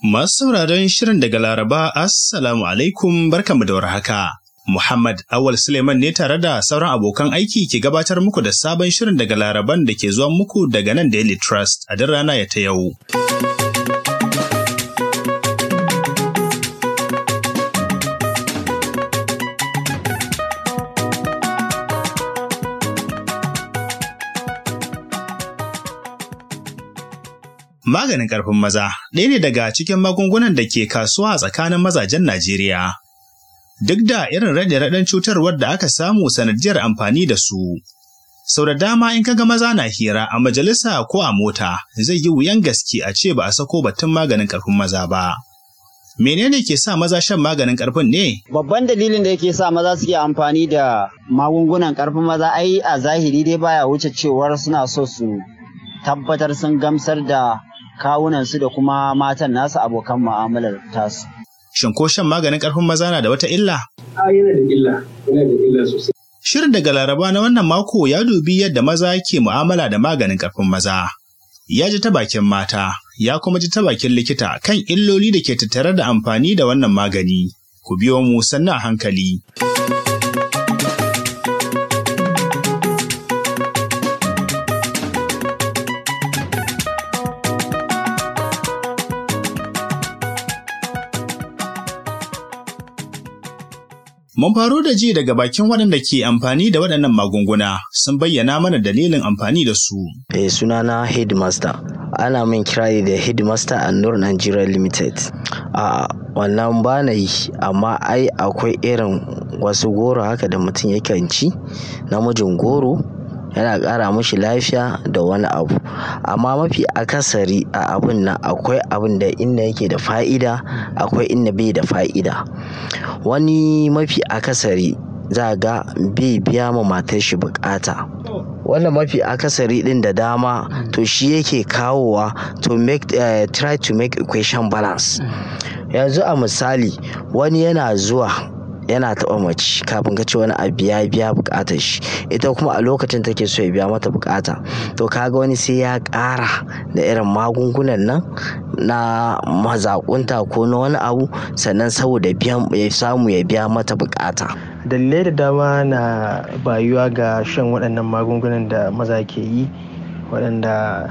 Masu sauraron shirin daga Laraba, Assalamu alaikum barkanmu da warhaka. Muhammad Awal Suleiman ne tare da sauran abokan aiki ke gabatar muku da sabon shirin daga Laraban da ke zuwa muku daga nan Daily Trust a duk rana ya ta yau. Maganin ƙarfin maza ɗaya ne daga cikin magungunan da ke kasuwa a tsakanin mazajen Najeriya. Duk da irin raɗe-raɗen cutarwar da aka samu sanadiyar amfani da su. Sau da dama in kaga maza na hira a majalisa ko a mota zai yi wuyan gaske a ce ba a sako batun maganin ƙarfin maza ba. Menene ke sa maza shan maganin ƙarfin ne? Babban dalilin da yake sa maza suke amfani da magungunan ƙarfin maza ai a zahiri dai baya wuce cewar suna so su tabbatar sun gamsar da kawunansu da kuma matan nasu abokan mu'amalar tasu. Shin ko shan maganin ƙarfin maza na da wata illa? A yana da illa, yana da illa sosai. Shirin daga Laraba na wannan mako ya dubi yadda maza ke mu'amala da maganin ƙarfin maza. Ya ji ta bakin mata, ya kuma ji ta bakin likita kan illoli da ke tattare da amfani da wannan magani. Ku biyo mu sannan a hankali. Mun faro da ji daga bakin waɗanda ke amfani da waɗannan magunguna sun bayyana mana dalilin amfani da su. Eh sunana Headmaster. Ana min kirari da Headmaster a Nur Nigeria Limited. A wannan ba na yi, amma ai akwai irin wasu goro haka da mutum yakan ci, namijin goro yana ƙara mashi lafiya da wani abu. Amma mafi akasari a abun nan akwai abun da inda yake da fa'ida, akwai inda bai da fa'ida. Wani mafi akasari za ga bai biya ma matar shi buƙata. Wannan mafi akasari ɗin da dama to shi yake kawowa to make uh, try to make equation balance. Yanzu a misali wani yana zuwa yana taɓa mace kafin ka ce wani abu ya biya buƙatar shi ita kuma a lokacin take so ya biya mata buƙata to kaga wani sai ya ƙara da irin magungunan nan na mazaƙunta ko na wani abu sannan saboda biyan ya samu ya biya mata buƙata. dalilai da dama na bayuwa ga shan waɗannan magungunan da maza ke yi waɗanda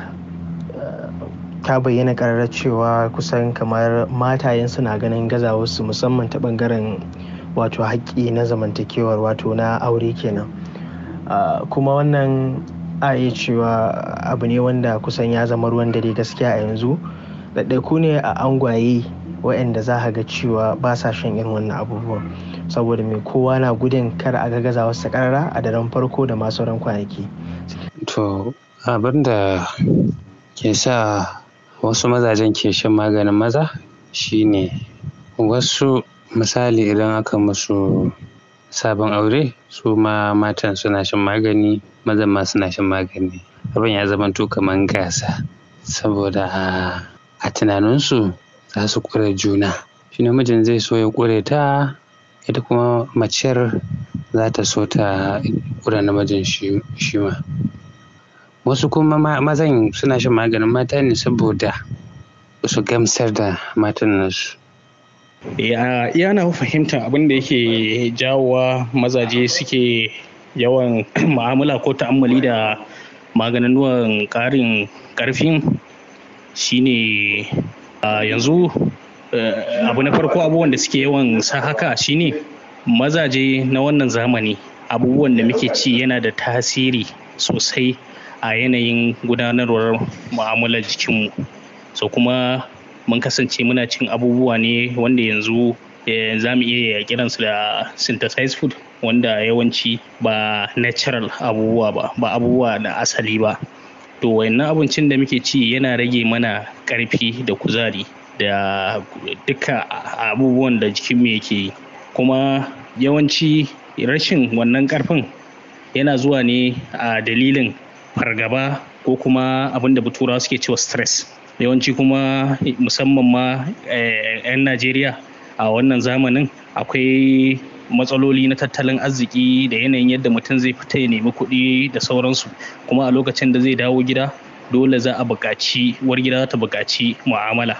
ta bayyana ƙararrar cewa kusan kamar matayen suna ganin gazawarsu musamman ta ɓangaren wato haƙƙi na zamantakewar wato na aure kenan kuma wannan a iya cewa abu ne wanda kusan ya zama ruwan dare gaskiya a yanzu ɗaiɗaiku ne a angwaye waɗanda za ga cewa ba sa shan irin wannan abubuwan saboda mai kowa na gudun kar a gaza wasu ƙarara a daren farko da masu ran kwanaki. to abin da ke sa wasu mazajen ke shan maganin maza shine wasu misali idan aka musu sabon aure su ma matan suna shan magani mazan ma suna shan magani abin ya zama to kamar gasa saboda a tunaninsu za su ƙure juna shi namijin zai so ya ƙure ta ita kuma maciyar za ta so ta ƙure namijin shi ma wasu kuma mazan suna shan maganin mata ne saboda su gamsar da matan nasu ya yana fahimtar abin da yake jawowa mazaje suke yawan ma'amala ko ta'ammali da maganin ƙarin ƙarfin shine yanzu abu na farko abubuwan da suke yawan sa haka shine mazaje na wannan zamani abubuwan da muke ci yana da tasiri sosai a yanayin gudanarwar mu'amalar jikinmu so kuma mun kasance muna cin abubuwa ne wanda yanzu za mu iya kiransu da synthesized food wanda yawanci ba natural abubuwa ba ba abubuwa da asali ba to wayannan abincin da muke ci yana rage mana ƙarfi da kuzari da duka abubuwan da jikinmu yake yi kuma yawanci rashin wannan ƙarfin yana zuwa ne a dalilin fargaba ko kuma abin da turawa suke cewa stress yawanci kuma musamman ma 'yan najeriya a wannan zamanin akwai matsaloli na tattalin arziki da yanayin yadda mutum zai fita ya nemi kuɗi da sauransu kuma a lokacin da zai dawo gida dole za a buƙaci uwar gida ta buƙaci mu'amala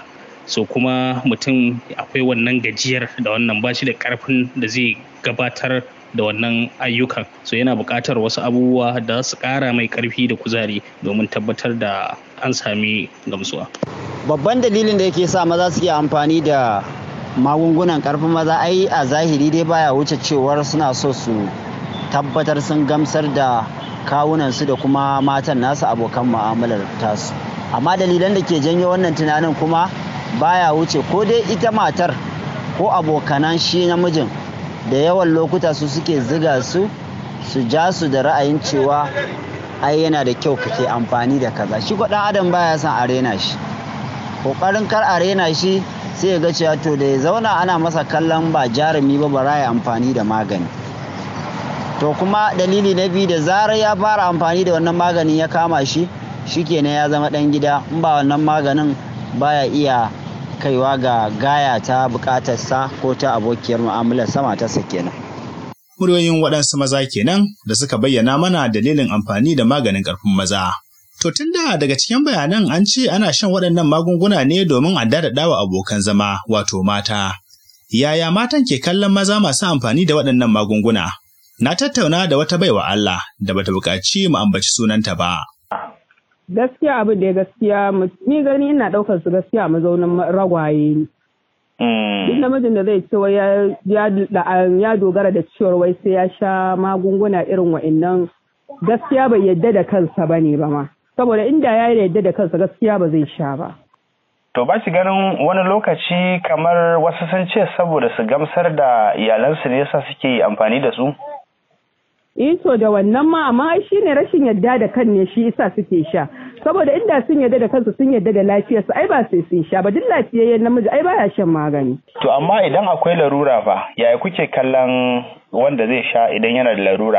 so kuma mutum akwai wannan gajiyar da wannan bashi da karfin da zai gabatar da wannan ayyukan so yana buƙatar wasu abubuwa da su ƙara mai ƙarfi da kuzari domin tabbatar da an sami gamsuwa babban dalilin da yake sa maza suke amfani da magungunan karfin maza ai a zahiri dai baya wuce cewar suna so su tabbatar sun gamsar da kawunansu da kuma matan nasu abokan mu'amalar tasu amma dalilan da ke janyo wannan tunanin kuma baya wuce ko dai ita matar ko abokanan shi namijin da yawan lokuta su suke ziga su su ja su da ra'ayin cewa ai yana da kyau kake amfani da kaza shi ko dan adam baya son a rena shi kokarin kar a rena shi sai ya ga cewa to da ya zauna ana masa kallon ba jarumi ba bara ya amfani da magani to kuma dalili na biyu da zarar ya fara amfani da wannan maganin ya kama shi shikenan ya zama dan gida in ba wannan maganin baya iya kaiwa ga gaya ta bukatarsa ko ta abokiyar mu'amalar sama ta kenan. Muryoyin waɗansu maza kenan da suka bayyana mana dalilin amfani da maganin ƙarfin maza. To tun da daga cikin bayanan an ce ana shan waɗannan magunguna ne domin a daɗaɗa wa abokan zama wato mata. Yaya matan ke kallon maza masu amfani da waɗannan magunguna? Na tattauna da wata baiwa Allah da bata buƙaci mu ambaci sunanta ba. gaskiya abin da ya gaskiya ni gani ina daukar su gaskiya mazaunin ragwaye ne. Duk namijin da zai ce ya dogara da cewar wai sai ya sha magunguna irin wa'annan gaskiya bai yadda da kansa ba ne ba ma. Saboda inda ya yadda da kansa gaskiya ba zai sha ba. To ba shi ganin wani lokaci kamar wasu sun ce saboda su gamsar da iyalansu ne yasa suke amfani da su? to da wannan ma amma ai shine rashin yadda da kan ne shi yasa suke sha saboda inda sun yadda da kansu sun yadda da lafiyarsu ai ba sai sun sha ba duk lafiyayyen namiji ai baya shan magani To amma idan akwai larura fa yaya kuke kallon wanda zai sha idan yana da larura?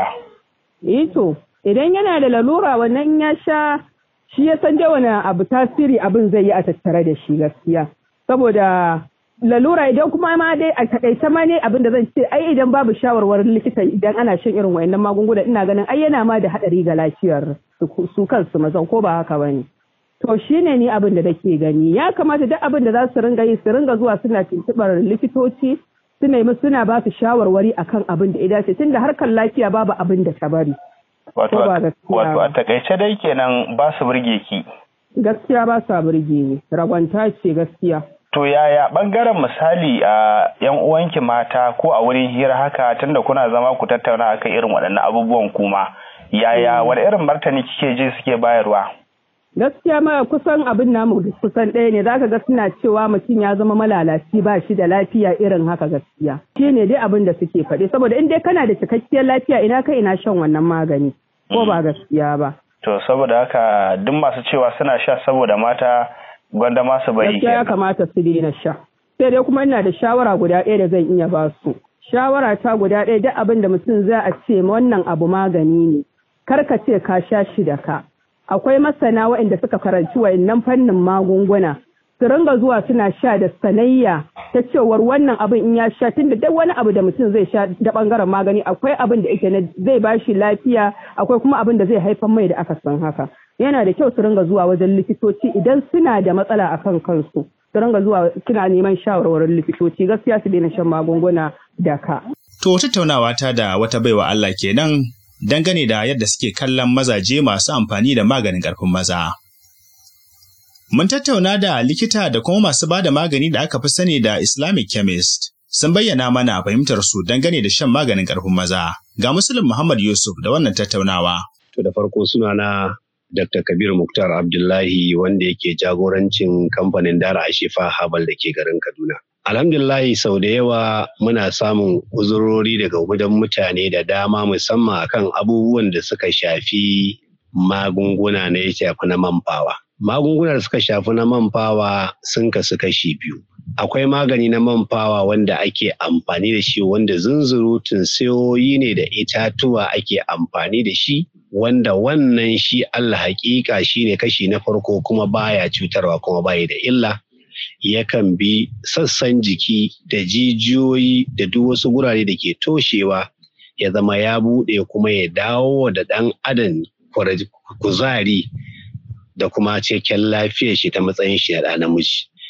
eh to idan yana da lalura wannan in ya sha shi ya san da wani abu tasiri abin zai yi a tattare da shi gaskiya saboda lalura idan kuma ma dai a takaice ma ne abin da zan ce ai idan babu shawarwarin likita idan ana shan irin wayannan magunguna ina ganin ai yana ma da hadari ga lafiyar su kansu mazan ko ba haka bane to shine ni abin da nake gani ya kamata duk abin da za su ringa yi su ringa zuwa suna tuntubar likitoci su nemi suna ba su shawarwari akan abin da ya dace tunda harkar lafiya babu abin da ta bari Wato Ko ba gaskiya wato a ba. takaice dai kenan ba su burge ki. gaskiya ba sa burge ni ragwanta ce gaskiya To yaya bangaren misali a yan uwanki mata ko a wurin hira haka tunda kuna zama ku tattauna akan irin waɗannan abubuwan kuma yaya wani irin martani kike ji suke bayarwa? gaskiya ma kusan abin namu da kusan ɗaya ne zaka ga suna cewa mutum ya zama malalaci ba shi da lafiya irin haka gaskiya shi ne dai abin da suke faɗi saboda in dai kana da cikakkiyar lafiya ina kai ina shan wannan magani ko ba gaskiya ba To saboda haka duk masu cewa suna sha saboda mata gwanda ma su bari gaskiya ya kenan. kamata su daina sha sai dai kuma ina da shawara guda ɗaya da zan iya ba su shawara ta guda ɗaya duk abin da mutum za a ce wannan abu magani ne kar ka ce ka sha shi da ka akwai masana waɗanda suka karanci wayannan fannin magunguna su ringa zuwa suna sha da sanayya ta cewar wannan abin in ya sha tunda duk wani abu da mutum zai sha da bangaren magani akwai abin da yake na zai bashi lafiya akwai kuma abin da zai haifar mai da aka san haka yana da kyau su ringa zuwa wajen likitoci idan suna da matsala akan kansu su ringa zuwa suna neman shawarwarin likitoci gaskiya su daina shan magunguna da ka To tattaunawa ta da wata baiwa Allah kenan dangane da yadda suke kallon mazaje masu amfani da maganin ƙarfin maza. Mun tattauna da likita da kuma masu ba da magani da aka fi sani da Islamic chemist. Sun bayyana mana fahimtar su dangane da shan maganin ƙarfin maza. Ga Muslim Muhammad Yusuf da wannan tattaunawa. To da farko sunana Dr. Kabir Muktar Abdullahi wanda yake jagorancin kamfanin Dara Ashifa Habal da ke garin Kaduna. Alhamdulillahi sau da yawa muna samun uzurori daga gudan mutane da dama musamman akan abubuwan da suka shafi magunguna na ya shafi na manfawa. Magunguna da suka shafi na manfawa sun kasu kashi biyu. Akwai magani na manfawa wanda ake amfani da shi wanda zunzurutun sayoyi ne da itatuwa ake amfani da shi wanda wannan shi Allah hakika shi ne kashi na farko kuma baya cutarwa kuma baya da illa. yakan bi sassan jiki da jijiyoyi da duk wasu gurare da ke toshewa ya zama ya buɗe kuma ya dawo da ɗan adam kuzari da kuma cikakken lafiyar shi ta matsayin shi na ɗa namiji.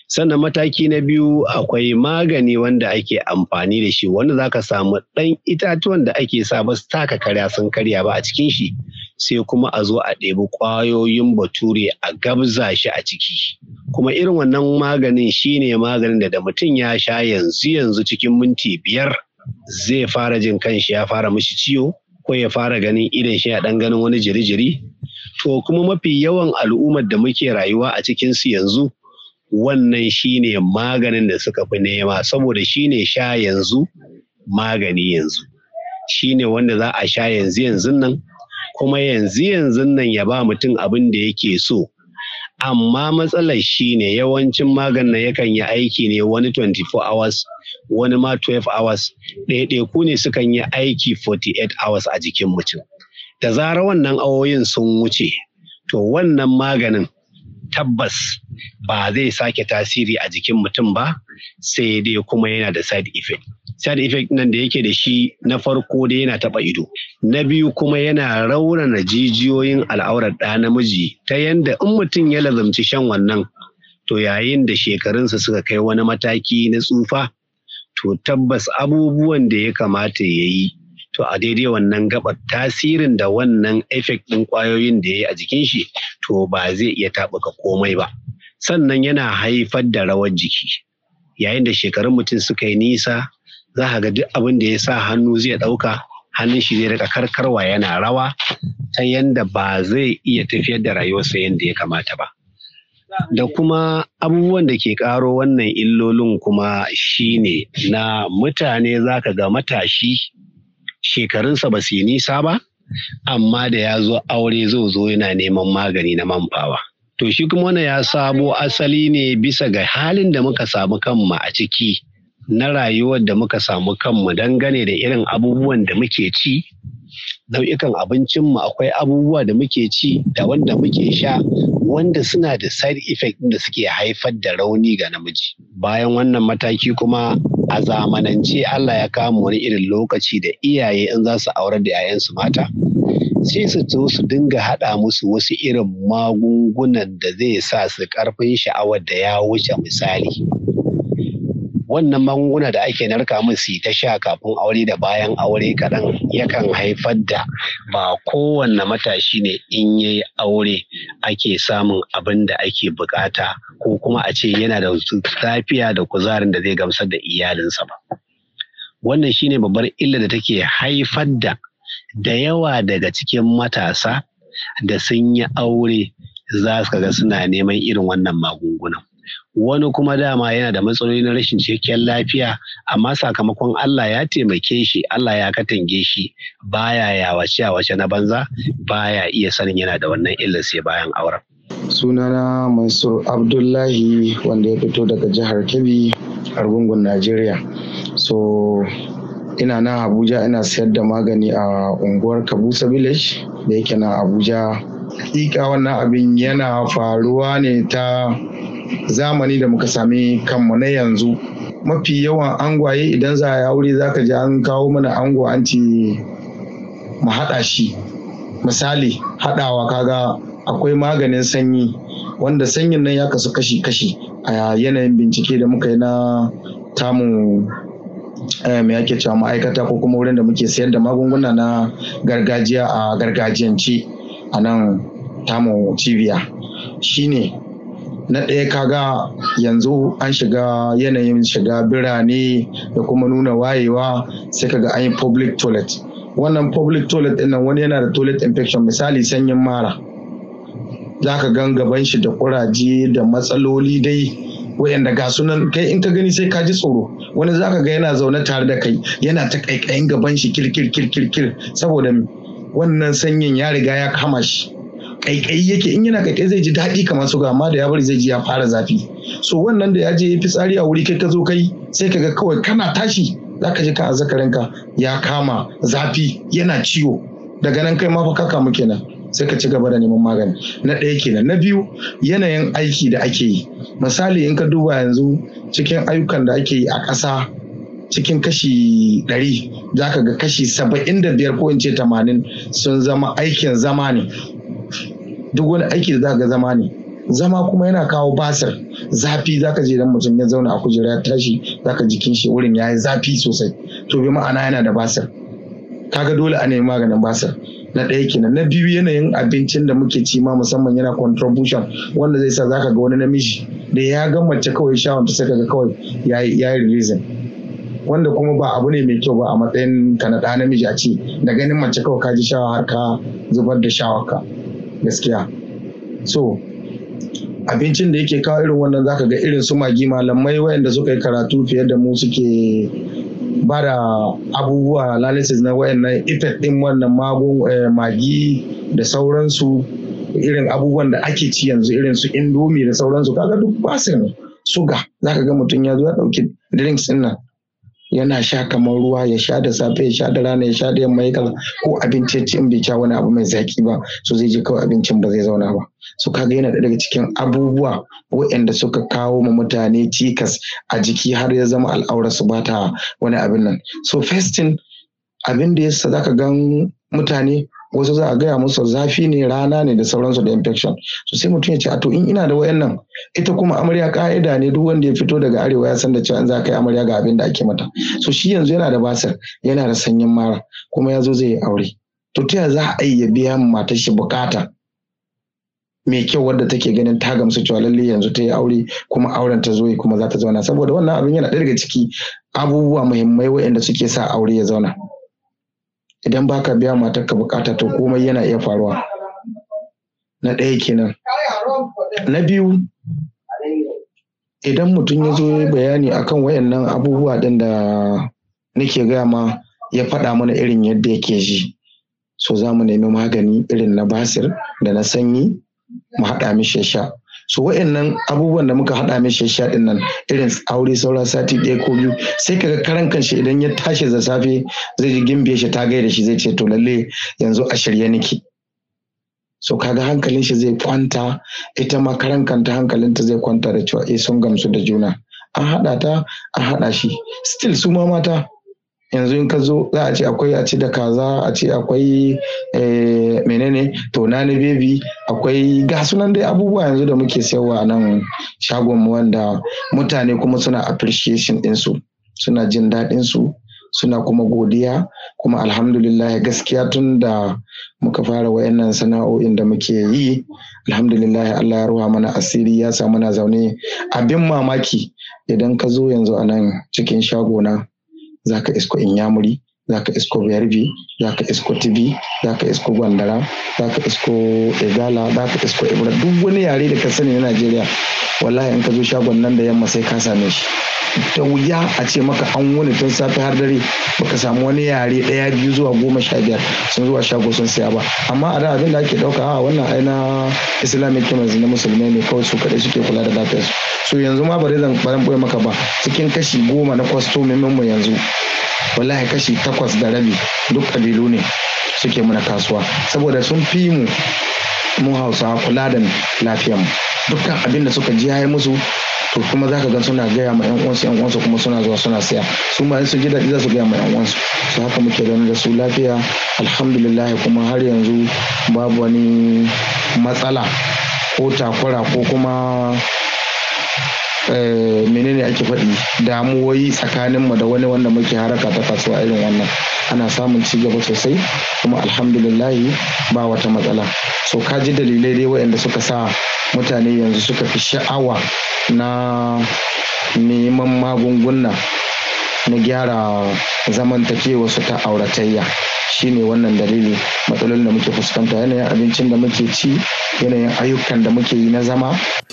sannan mataki na biyu akwai magani wanda ake amfani da shi wanda za ka samu ɗan itatuwan da ake sa ba su taka karya sun karya ba a cikin shi sai kuma a zo a ɗebi ƙwayoyin bature a gabza shi a ciki kuma irin wannan maganin shine maganin da da mutum ya sha yanzu yanzu cikin minti biyar zai fara jin kanshi ya fara mishi ciwo ko ya fara ganin idan shi ya ɗan ganin wani jiri-jiri to kuma mafi yawan al'ummar da muke rayuwa a cikinsu yanzu wannan shine maganin da suka fi nema saboda shine sha yanzu magani yanzu shine wanda za a sha yanzu yanzu nan kuma yanzu yanzu nan ya ba mutum abin da yake so amma matsalar shine yawancin maganin yakan yi aiki ne wani 24 hours wani ma 12 hours ɗaiɗaiku ne sukan yi aiki 48 hours a jikin mutum da zarar wannan awoyin sun wuce to wannan maganin tabbas ba zai sake tasiri a jikin mutum ba sai dai kuma yana da side effect side effect nan da yake da shi na farko dai yana taba ido na biyu kuma yana raunana jijiyoyin al'aurar ɗa namiji ta yanda in mutum ya lazamci shan wannan to yayin da shekarunsa suka kai wani mataki na tsufa to tabbas abubuwan da ya kamata ya yi to a daidai wannan gabar tasirin da wannan effect ɗin ƙwayoyin da ya yi a jikin shi to ba zai iya taɓuka komai ba sannan yana haifar da rawar jiki yayin da shekarun mutum suka yi nisa za ka ga duk abin da ya sa hannu zai ɗauka hannun shi zai rika karkarwa yana rawa ta yanda ba zai iya tafiyar da rayuwarsa yadda ya kamata ba da kuma abubuwan da ke ƙaro wannan illolin kuma shine na mutane za ka ga matashi shekarunsa ba su yi nisa ba amma da ya zo aure zo zo yana neman magani na manfawa to shi kuma wannan ya samo asali ne bisa ga halin da muka samu kanmu a ciki na rayuwar da muka samu kanmu dangane da irin abubuwan da muke ci nau'ikan abincinmu akwai abubuwa da muke ci da wanda muke sha wanda suna da side effect da suke haifar da rauni ga namiji bayan wannan mataki kuma a zamanance Allah ya kama wani irin lokaci da iyaye in za su aurar da 'ya'yansu mata sai su zo su dinga haɗa musu wasu irin magungunan da zai sa su ƙarfin sha'awar da ya wuce misali wannan magunguna da ake narka musu ta sha kafin aure da bayan aure kaɗan yakan haifar da ba kowanne matashi ne in ya yi aure ake samun abin da ake bukata ko kuma a ce yana da lafiya da kuzarin da zai gamsar da iyalinsa ba wannan shine babbar illa da take haifar da da yawa daga cikin matasa da sun yi aure za su ga suna neman irin wannan magungunan wani kuma dama yana da matsaloli na rashin cikakken lafiya amma sakamakon Allah ya taimake shi Allah ya katange shi baya yawace wace na banza baya iya sanin yana da wannan illar sai bayan auren sunana mansur abdullahi wanda ya fito daga jihar kebbi argungun najeriya so ina nan abuja ina sayar da magani a unguwar kabusa village da yake nan abuja hakika wannan abin yana faruwa ne ta zamani da muka sami kanmu na yanzu mafi yawan angwaye idan za a yi aure za ka ji an kawo mana ango an ce mu haɗa shi misali haɗawa kaga akwai maganin sanyi wanda sanyin nan ya kasu kashi-kashi a yanayin bincike da muka yi na tamu me ake cewa ma'aikata ko kuma wurin da muke sayar da magunguna na gargajiya a gargajiyance a nan tamu cibiya shine na ɗaya kaga yanzu an shiga yanayin shiga birane da kuma nuna wayewa sai kaga an yi public toilet wannan public toilet ɗin nan wani yana da toilet infection misali sanyin mara za ka gan gaban shi da kuraje da matsaloli dai wayanda ga sunan kai in ka gani sai ka ji tsoro wani za ka ga yana zaune tare da kai yana ta kaikayin gaban shi kirkir kirkir kir saboda wannan sanyin ya riga ya kama shi kaikayi yake in yana kaikai zai ji daɗi kamar su amma da ya bari zai ji ya fara zafi so wannan da ya je fitsari a wuri kai ka zo kai sai ka ga kawai kana tashi za ka ji ka azzakarinka ya kama zafi yana ciwo daga nan kai ma fa ka kamu kenan sai ka ci gaba da neman magani na ɗaya kenan na biyu yanayin aiki da ake yi misali in ka duba yanzu cikin ayyukan da ake yi a ƙasa cikin kashi ɗari za ka ga kashi saba'in da biyar ko in ce tamanin sun zama aikin zama ne duk wani aiki da za ga zama ne zama kuma yana kawo basir zafi zaka je dan mutum ya zauna a kujera ya tashi zaka jikin shi wurin ya yi zafi sosai to bi ma'ana yana da basir kaga dole a nemi maganin basir na ɗaya kenan na biyu yanayin abincin da muke ci ma musamman yana contribution wanda zai sa zaka ga wani namiji da ya ga mace kawai shawon ta sai kaga kawai ya yi releasing wanda kuma ba abu ne mai kyau ba a matsayin ka na ɗa namiji a ce da ganin mace kawai ka ji shawa har ka zubar da shawarka gaskiya so abincin da yake kawo irin wannan zaka ga irin su magi malamai wayanda suka yi karatu fiye da mu suke ba da abubuwa analysis na wayannan effect din wannan magun magi da sauransu irin abubuwan da ake ci yanzu irin su indomie da sauransu kaga duk basin suga zaka ga mutum ya zo ya dauki drinks din nan yana sha kamar ruwa ya sha da safe ya sha da rana ya sha da yamma ya kaza ko abinci ya ci in bai sha wani abu mai zaki ba so zai je kawai abincin ba zai zauna ba so kaga yana daga cikin abubuwa waɗanda suka kawo ma mutane cikas a jiki har ya zama al'aurar su ba ta wani abin nan so fasting abin da yasa zaka gan mutane wasu za a gaya musu zafi ne rana ne da sauransu da infection so sai mutum ya ce a to in ina da wayannan ita kuma amarya ka'ida ne duk wanda ya fito daga arewa ya san da cewa in za ka yi amarya ga abin da ake mata so shi yanzu yana da basir yana da sanyin mara kuma ya zo zai yi aure to ta za a yi ya biya matar shi bukata mai kyau wadda take ganin ta gamsu cewa lalle yanzu ta yi aure kuma auren ta zo kuma za ta zauna saboda wannan abin yana ɗaya daga ciki abubuwa muhimmai waɗanda suke sa aure ya zauna idan baka biya matarka bukata to komai yana iya faruwa na ɗaya kenan na biyu idan mutum ya zo bayani akan wayannan abubuwa ɗin da nake gaya ma ya faɗa mana irin yadda yake ji so za mu nemi magani irin na basir da na sanyi mu haɗa mishi sha so wa'annan abubuwan da muka haɗa mishi sha din nan irin aure saura sati ɗaya ko biyu sai kaga karan kanshi idan ya tashi da safe zai ji gimbiye shi ta gaida shi zai ce to lalle yanzu a shirye nake so kaga hankalin shi zai kwanta ita ma karan kanta hankalinta zai kwanta da cewa eh sun gamsu da juna an haɗa ta an haɗa shi still su ma mata yanzu in ka zo za a ce akwai a ci da kaza a ce akwai menene tona na bebi akwai ga sunan dai abubuwa yanzu da muke sayarwa a nan shagon mu wanda mutane kuma suna appreciation ɗinsu suna jin daɗin su suna kuma godiya kuma alhamdulillah gaskiya tun da muka fara wayannan sana'o'in da muke yi alhamdulillah Allah ya ruwa mana asiri ya sa mana zaune abin mamaki idan ka zo yanzu a nan cikin shagona za ka isko inyamuri za ka isko yarbi za ka isko tibi za ka isko gwandara za ka isko igala za ka isko ibra duk wani yare da ka sani na najeriya wallahi in ka zo shagon nan da yamma sai ka same shi da wuya a ce maka an wuni tun safe har dare baka samu wani yare ɗaya biyu zuwa goma sha biyar sun zuwa shago sun siya ba amma a da abin da ake ɗauka a wannan ai na islamic chemist na musulmai ne kawai su kaɗai suke kula da lafiyarsu so yanzu ma bari zan baran boye maka ba cikin kashi goma na kwastomin mu yanzu wallahi kashi takwas da rabi duk kabilu ne suke muna kasuwa saboda sun fi mu mu hausawa kula da lafiyar mu dukkan abin da suka ji ya musu to kuma za ka ga suna gaya ma yan uwansu yan uwansu kuma suna zuwa suna siya su ma su ji daɗi za su gaya ma yan uwansu su haka muke ganin da su lafiya alhamdulillah kuma har yanzu babu wani matsala ko takura ko kuma menene ake faɗi damuwoyi tsakanin mu da wani wanda muke haraka ta kasuwa irin wannan ana samun ci gaba sosai kuma alhamdulillahi ba wata matsala so ka ji dalilai dai waɗanda suka sa mutane yanzu suka fi sha'awa na neman magunguna na gyara zamantakewa su ta auratayya shine wannan dalili matsalolin da muke fuskanta yanayin abincin da muke ci yanayin ayyukan da muke yi na zama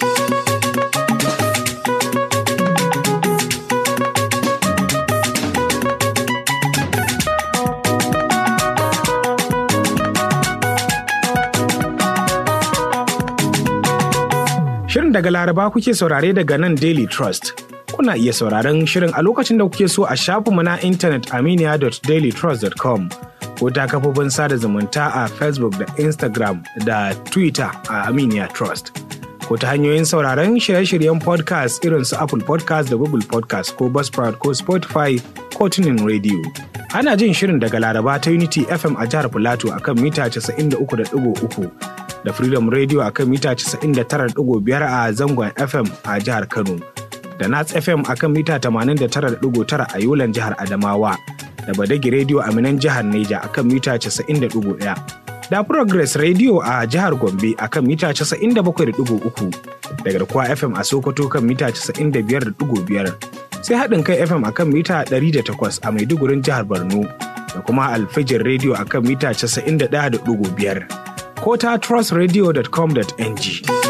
Shirin daga Laraba kuke saurare daga nan Daily Trust. Kuna iya sauraron shirin a lokacin da kuke so a shafinmu na intanet aminiya.dailytrust.com ko ta kafofin sada zumunta a Facebook da Instagram da Twitter a Aminiya Trust. Ko ta hanyoyin sauraron shirye-shiryen podcast irin su Apple podcast da Google podcast ko Buzzsprout ko Spotify ko tunin radio. Ana jin shirin daga Laraba ta Unity FM a jihar Filato akan mita 93.3 da Freedom Radio a kan mita 99.5 a zangon FM a jihar Kano, da Nats FM a kan mita 89.9 a Yolan jihar Adamawa, da Badagi Radio a Minan jihar Neja a kan mita 90.1, da Progress Radio a jihar Gombe a kan mita 97.3, da Garkuwa FM a Sokoto kan mita 95.5, sai haɗin kai FM a kan mita 108 a Maidugurin jihar Borno, da kuma Alfijin Radio a kan mita 91.5. ko ta trustradio.com.ng.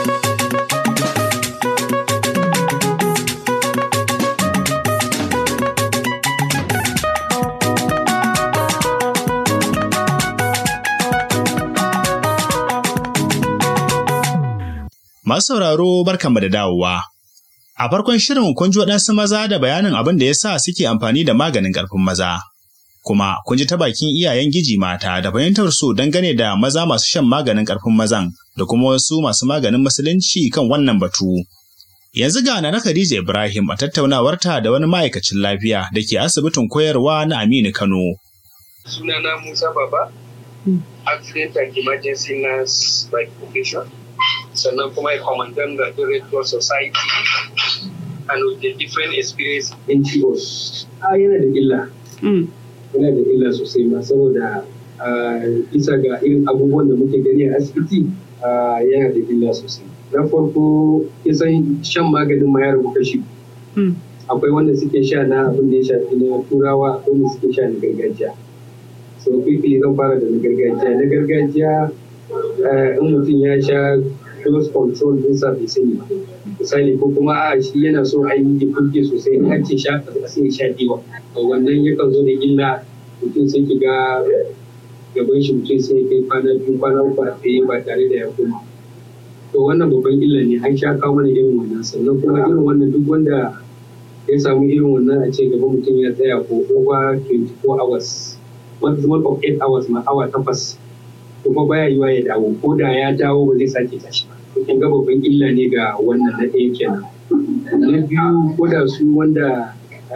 Masu sauraro barkanmu da dawowa. A farkon shirin kun ji waɗansu maza da bayanin abin da ya sa suke amfani da maganin ƙarfin maza. kuma kun ji ta bakin iyayen giji mata da fahimtar su dangane da maza masu shan maganin ƙarfin mazan da kuma wasu masu maganin musulunci kan wannan batu. Yanzu ga na Khadija Ibrahim a tattaunawarta da wani ma'aikacin lafiya da ke asibitin koyarwa na Aminu Kano. Sunana Musa Baba, accident and emergency nurse by profession, sannan kuma a commandant da Red Cross Society and with the different experience NGOs. Ah, yana da illa. yana da illa sosai ma saboda bisa ga irin abubuwan da muke gani a asibiti yana da illa sosai na farko kisan shan maganin ma ya rabu kashi akwai wanda suke sha na abin da ya shafi na turawa akwai wanda suke sha na gargajiya so quickly zan fara da na gargajiya na gargajiya in mutum ya sha dose control ɗinsa bai sani ba misali ko kuma a shi yana so a yi kuke sosai in an ce sha a sai sha diwa wannan yakan zo da illa mutum sai ki ga gaban shi mutum sai kai kwana biyu kwana uku a tsaye ba tare da ya koma to wannan babban illa ne an sha kawo mana irin wannan sannan kuma irin wannan duk wanda ya samu irin wannan a ce gaban mutum ya tsaya ko over 24 hours maximum of 8 hours ma awa takwas kuma baya yiwa ya dawo ko da ya dawo ba zai sake tashi ba kin ga babban illa ne ga wannan na ɗaya kenan na biyu ko da su wanda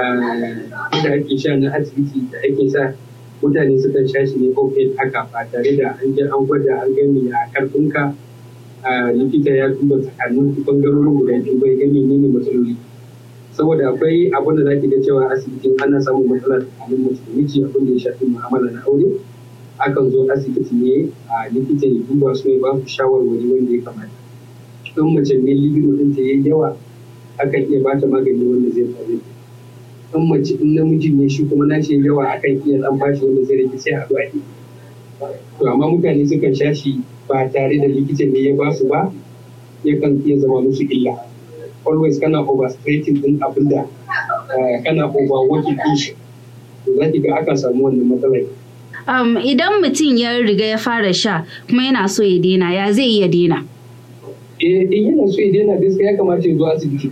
da ake sha na asibiti da ake sa mutane sukan sha shi ne open haka ba tare da an je an gwada an gani a karfinka likita ya duba tsakanin bangarorin guda biyu bai ga menene matsaloli saboda akwai abin da zaki ga cewa asibitin ana samun matsala tsakanin mace da miji abin da ya shafi mu'amala na aure akan zo asibiti ne a likita ya duba su ya ba su shawarwari wanda ya kamata in mace ne libido ɗin ta yayi yawa akan iya bata magani wanda zai faru in mace in namiji ne shi kuma nashi yawa akan iya dan bashi wanda zai rage sai a zuwa yi to amma mutane sukan sha shi ba tare da likita ne ya ba su ba yakan iya zama musu illa always kana overstrating din abin da kana overworking din shi to za ki ga akan samu wannan matsalar Um, idan mutum ya riga ya fara sha kuma yana so ya daina ya zai iya daina? Eh, in yana so ya daina gaskiya ya kamata ya zo asibiti.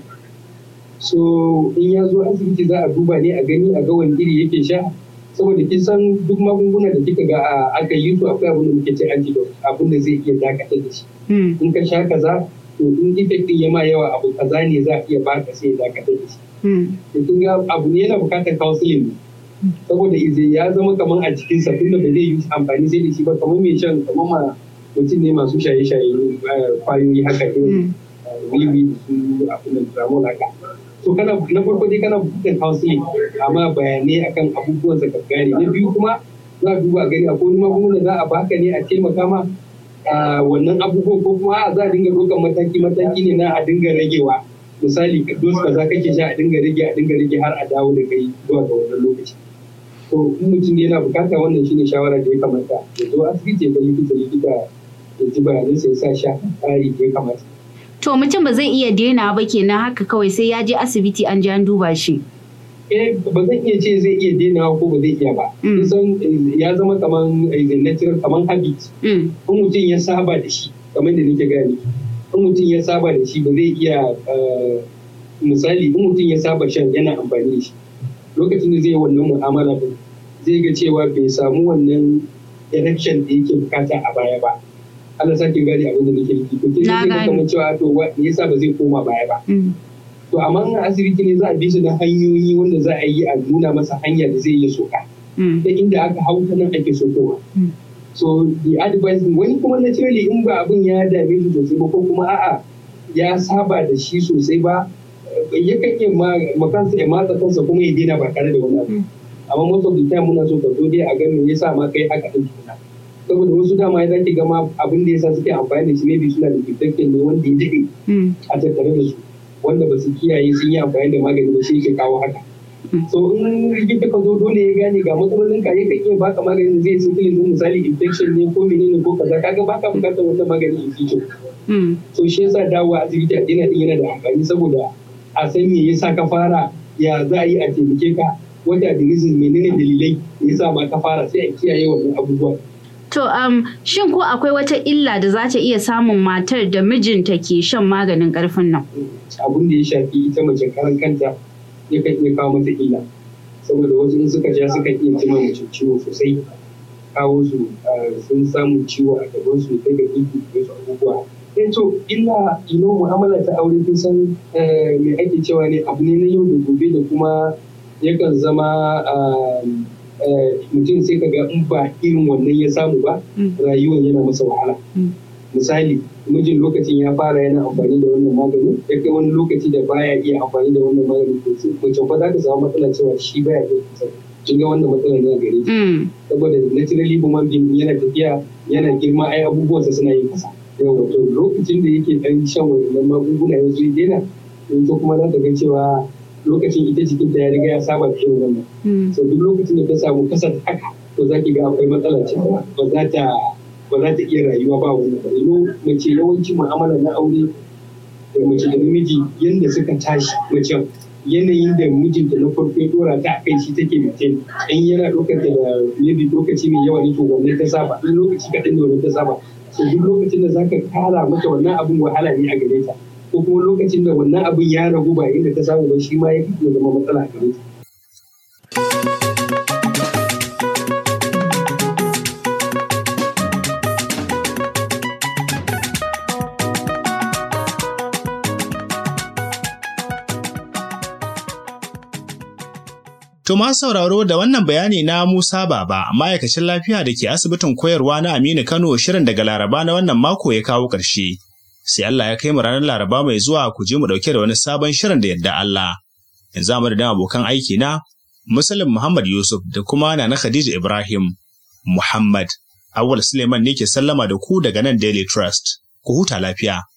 So in ya zo asibiti za a duba ne a gani a ga wani iri yake sha saboda kin san duk magunguna da kika ga aka yi su akwai abin da muke ce antidote abin da zai iya dakatar da shi. In ka sha kaza to in effect din ya ma yawa abu kaza ne za a iya baka sai ya dakatar da shi. Kin ga abu ne yana bukatar counseling saboda ize ya zama kamar a cikinsa tunda ba zai yi amfani sai da shi ba kamar mai shan kamar ma mutum ne masu shaye-shaye kwayoyi haka irin wiwi su abin da tramol haka so kana na farko dai kana bukatar counseling amma bayanai akan abubuwan sa gane na biyu kuma za a duba gari akwai wani magunguna za a baka ne a taimaka ma wannan abubuwan ko kuma za a dinga ɗaukar mataki mataki ne na a dinga ragewa misali dos kaza kake sha a dinga rage a dinga rage har a dawo da kai zuwa ga wannan lokaci to in mutum yana bukata wannan shine shawara da ya kamata ya zo asibiti ya ga likita likita ya ji bayanan sai sa sha tsari da ya kamata To mutum ba zai iya daina ba kenan haka kawai sai ya je asibiti an je an duba shi. eh ba zan iya ce zai iya dainawa ko ba zai iya ba kusan ya zama kaman natural kaman habit in mutum ya saba da shi kamar da nake gani in mutum ya saba da shi ba zai iya misali in mutum ya saba shan yana amfani da shi lokacin da zai yi wannan mu'amala din zai ga cewa bai samu wannan erection da yake bukata a baya ba Allah sake gani abin da nake nufi to kin ga kamar cewa to me yasa ba zai koma baya ba to amma in asibiti ne za a bi su da hanyoyi wanda za a yi a nuna masa hanya da zai iya soka ta inda aka hau ta nan ake sokowa so the advice wani kuma naturally in ba abin ya dame shi sosai ba ko kuma a'a ya saba da shi sosai ba yakan iya makansa ya matsa kansa kuma ya daina ba tare da wani abu amma most of the time muna so ka zo dai a ga me yasa ma kai haka din tukuna saboda wasu dama ya zaki gama abin da yasa suke amfani da shi maybe suna da infection ne wanda ya daɗe a tattare da su wanda ba su kiyaye sun yi amfani da magani ba shi yake kawo haka so in rigita ka zo dole ya gane ga matsalolin ka yakan iya baka maganin zai sifilin din misali infection ne ko menene ko kaza kaga baka bukatar wata magani in future so shi yasa dawowa asibiti a dina din yana da amfani saboda a san me yasa ka fara ya za a yi a taimake ka wata da reason menene dalilai ya sa ma ka fara sai a kiyaye wannan abubuwa To, um, shin ko akwai wata illa da za ta iya samun matar da mijinta ke shan maganin ƙarfin nan? Abin da ya shafi ita mace karan kanta yakan iya kawo mata illa. Saboda wasu in suka ja suka iya jima mace ciwo sosai. Kawo su sun samu ciwo a gaban su kai ga ibi da wasu abubuwa. Eh to illa ino mu'amala ta aure kun san me ake cewa ne abu ne na yau da gobe da kuma yakan zama mutum sai ka ga in ba irin wannan ya samu ba rayuwar yana masa wahala misali mijin lokacin ya fara yana amfani da wannan magani ya kai wani lokaci da baya iya amfani da wannan magani to mace fa za ta samu matsala cewa shi baya iya kusa kin ga wannan matsalar ne a gare ki saboda naturally human being yana tafiya yana girma ai abubuwansa suna yin kasa yawa to lokacin da yake dan shan wannan magunguna ya zo ya daina to kuma za ta ga cewa lokacin ita jikinta ya riga ya saba da irin wannan. So duk lokacin da ta samu kasar haka to za ki ga akwai matsala ce ba za ta ba za ta iya rayuwa ba wannan ba. Ino mace yawanci mu'amala na aure da mace da namiji yanda suka tashi mace yanayin da mijinta na farko ya dora ta a kai shi take mutum in yana ɗaukar da maybe lokaci mai yawa ne to wannan ta saba in lokaci kaɗan ne wannan ta saba so duk lokacin da zaka kara mata wannan abun wahala ne a gare ta ko kuma lokacin da wannan abin ya ragu ba inda ta samu ba shi ma ya fi zama matsala a gare ta. To ma sauraro da wannan bayani na Musa Baba, ma'aikacin lafiya da ke asibitin koyarwa na Aminu Kano shirin daga Laraba na wannan mako ya kawo ƙarshe. sai Allah ya kai mu ranar Laraba mai zuwa ku je mu dauke da wani sabon shirin da yadda Allah. Yanzu a madadin abokan aiki na Muslim Muhammad Yusuf da kuma Nana Khadija Ibrahim Muhammad. Awal Suleiman ne ke sallama da ku daga nan Daily Trust. Ku huta lafiya.